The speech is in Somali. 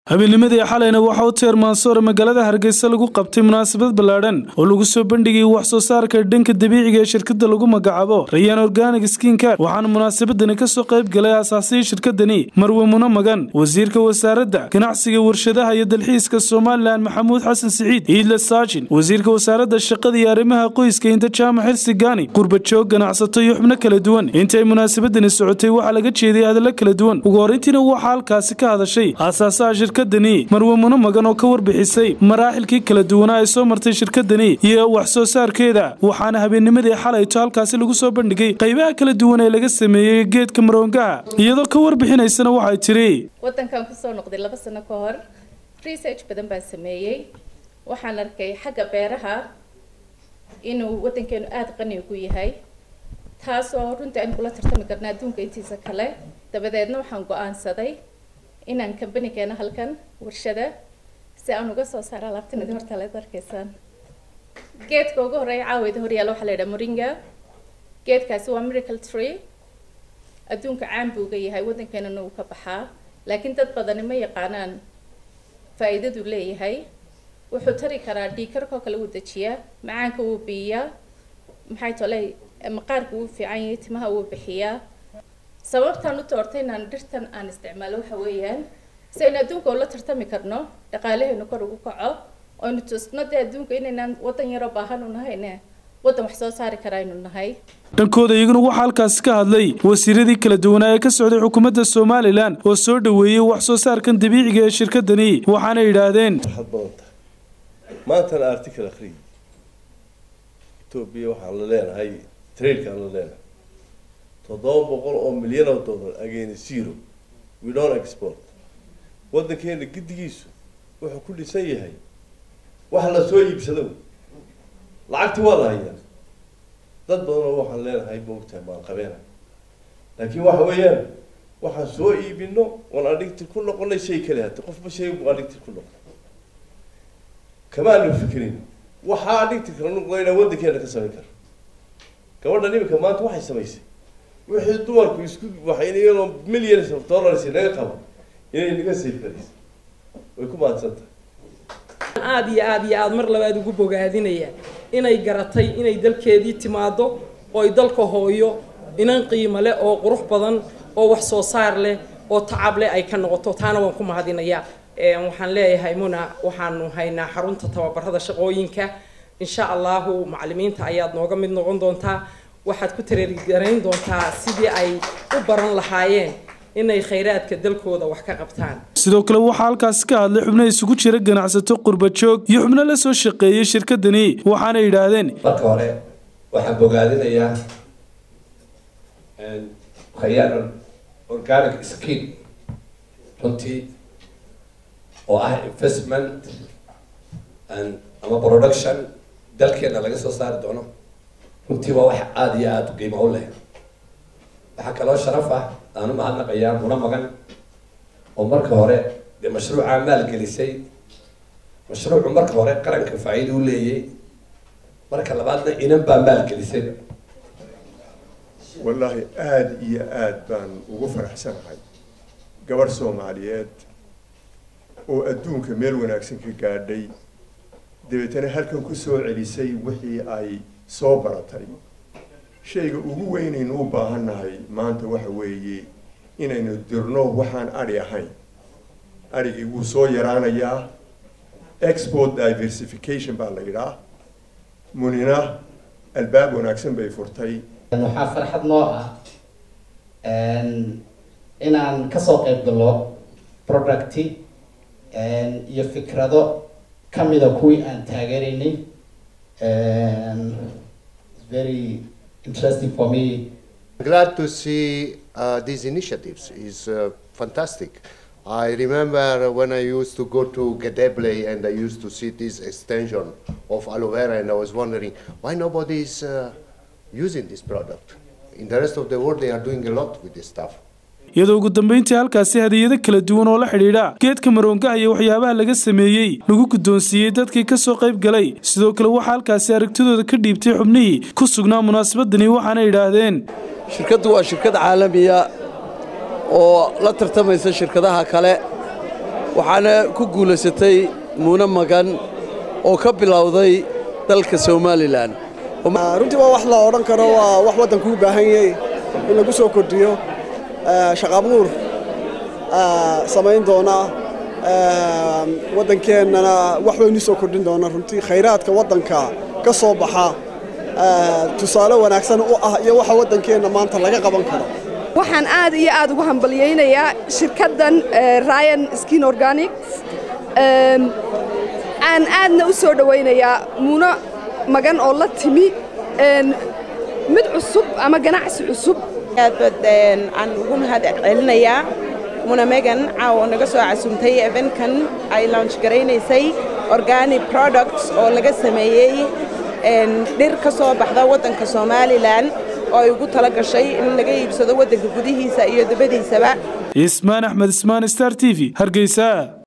habeennimadii xalayna waxaa u teer maansoore magaalada hargeysa lagu qabtay munaasabad ballaadhan oo lagu soo bandhigayay wax soo saarka dhanka dabiiciga ee shirkadda lagu magacaabo rayaan organic skinkar waxaana munaasabadani kasoo qayb galay aasaasihii shirkadani marwe muna magan wasiirka wasaaradda ganacsiga warshadaha iyo dalxiiska somalilan maxamuud xasan siciid iidle saajin wasiirka wasaaradda shaqada iyo arrimaha qoyska inta jaamac xilsi gaani qurbajoog ganacsato iyo xubno kala duwan intaay munaasabadani socotay waxaa laga jeediyay hadallo kala duwan ugu horreyntiina waxaa halkaasi ka hadashay aasaasaha shirkadani marwe muna magan oo ka warbixisay maraaxilkii kala duwanaa ay soo martay shirkadani iyo wax soo saarkeeda waxaana habeennimadii xalayto halkaasi lagu soo bandhigay qaybaha kala duwan ee laga sameeyey geedka maroongaha iyadoo ka warbixinaysana waxay tiri waddankan kusoo noqday laba sano ka hor research badan baan sameeyey waxaan arkay xagga beeraha inuu waddankeenu aada qani ugu yahay taasoo runtii aynu kula tartami karna adduunka intiisa kale dabadeedna waxaan go-aansaday inaan kambani keeno halkan warshada si aan uga soo saaro alaabtanadi horta leed arkaysaan geedka ugu horeeya caaweyda horyaala waxaa la yidhaha moringa geedkaasi waa miracle tree adduunka caan buu uga yahay waddankeenana uu ka baxaa laakiin dad badani ma yaqaanaan faa-iidaduu leeyahay wuxuu tari karaa dhiikarkoo kale wuu dejiyaa macaanka wuu biiyaa maxay toley maqaarka wuu fiican yahay timaha wuu bixiyaa sababtaan u doortay inaan dhirtan aan isticmaalo waxa weeyaan si aynu adduunka ula tartami karno dhaqaalaheenu kor ugu kaco oynu tusno dee adduunka inaynaan waddan yaroo baahan u nahayne waddan wax soo saari kara aynu nahay dhankooda iyaguna waxaa halkaasi ka hadlay wasiiradii kala duwanaa ee ka socday xukuumadda somalilan oo soo dhoweeyey wax soo saarkan dabiiciga ee shirkadani waxaana yidhaahdeen waxaad badan tahay maantana article akhriyi etoobiya waxaan la leenahay trailkaan la leenahay toddoba boqol oo milyan oo dollar again zero we don't export waddankeena giddigiisu wuxuu ku dhisan yahay wax la soo iibsado lacagti waa la hayaa dad badanoo waxaan leenahay maogtahay maan qabeena laakiin waxa weeyaan waxaan soo iibino waan addicted ku noqonay shay kale hata qofba shay buu addicted ku noqon kamaanu fikrin waxaa addicted kala noqdayna waddankeena ka samayn kara gabadhan imika maanta waxay samaysay wixii dumarku isku waxay iyadoo millions of dollars naga qabo inay naga save garaysa way ku mahadsan tahay aada iyo aada iyo aada mar labaad ugu bogaadinaya inay garatay inay dalkeedii timaado oo ay dalka hooyo inan qiimo leh oo qurux badan oo wax soo saar leh oo tacab leh ay ka noqoto taana waan ku mahadinayaa waxaan leeyahay muna waxaanu haynaa xarunta tababarada shaqooyinka insha allahu macalimiinta ayaad nooga mid noqon doontaa waxaad ku tareergarayn doontaa sidii ay u baran lahaayeen inay khayraadka dalkooda wax ka qabtaan sidoo kale waxaa halkaasi ka hadlay xubno isugu jira ganacsato qurbajoog iyo xubno la soo shaqeeyey shirkadani waxaana yidhaahdeen marka hore waxaan bogaadinayaa khayaan organic skin runtii oo ah investment and ama production dalkeena laga soo saari doono runtii waa wax aada iyo aada qiimo u leh waxaa kaloo sharaf ah aan u mahadnaqayaa muna magan oo marka hore dee mashruucaa maalgelisay mashruucu marka hore qaranka faa-iida u leeyay marka labaadna inan baa maalgelisay wallaahi aada iyo aada baan ugu faraxsanahay gabadh soomaaliyeed oo adduunka meel wanaagsan ka gaadhay dabeetana halkan ku soo celisay wixii ay soo baratay shayga ugu weynaynu u baahannahay maanta waxa weeye inaynu dirno waxaan adhi ahayn adhigii wuu soo yaraanayaa export diversification baa la yidhaah munina albaab wanaagsan bay furtay waxaa farxad noo ah inaan kasoo qayb gallo producti iyo fikrado kamida kuwii aan taageeraynay very interesting for me. Glad to see uh, these initiatives. is uh, fantastic. I remember when I used to go to Gedeble and I used to see this extension of aloe vera and I was wondering why nobody is uh, using this product. In the rest of the world they are doing a lot with this stuff. iyadoo ugu dambeyntii halkaasi hadiyado kala duwan oo la xidhiidha geedka maroongaha iyo waxyaabaha laga sameeyey lagu guddoonsiiyey dadkii ka soo qayb galay sidoo kale waxaa halkaasi aragtidooda ka dhiibtay xubnihii ku sugnaa munaasabadani waxaana yidhaahdeen shirkaddu waa shirkad caalamiya oo la tartamaysa shirkadaha kale waxaana ku guulaysatay muune magan oo ka bilowday dalka somalilan runtii waa wax la odhan karo waa wax waddanku u baahan yahay in lagu soo kordhiyo shaqaabuur samayn doona waddankeennana wax waynu soo kordhin doona runtii khayraadka waddanka ka soo baxa tusaale wanaagsan u ah iyo waxa waddankeenna maanta laga qaban karo waxaan aad iyo aad ugu hambalyaynayaa shirkaddan ryan skin organics aan aadna u soo dhowaynayaa muno magan oo la timi mid cusub ama ganacsi cusub aad aan ugu mahad celinayaa muna megan caawa naga soo casuumtay evenkan ay launch garaynaysay organic products oo laga sameeyey dhir ka soo baxda waddanka somalilan oo ay ugu tala gashay in laga iibsado waddanka gudihiisa iyo dabadiisaba ismaan axmed ismaan star t v hargeysa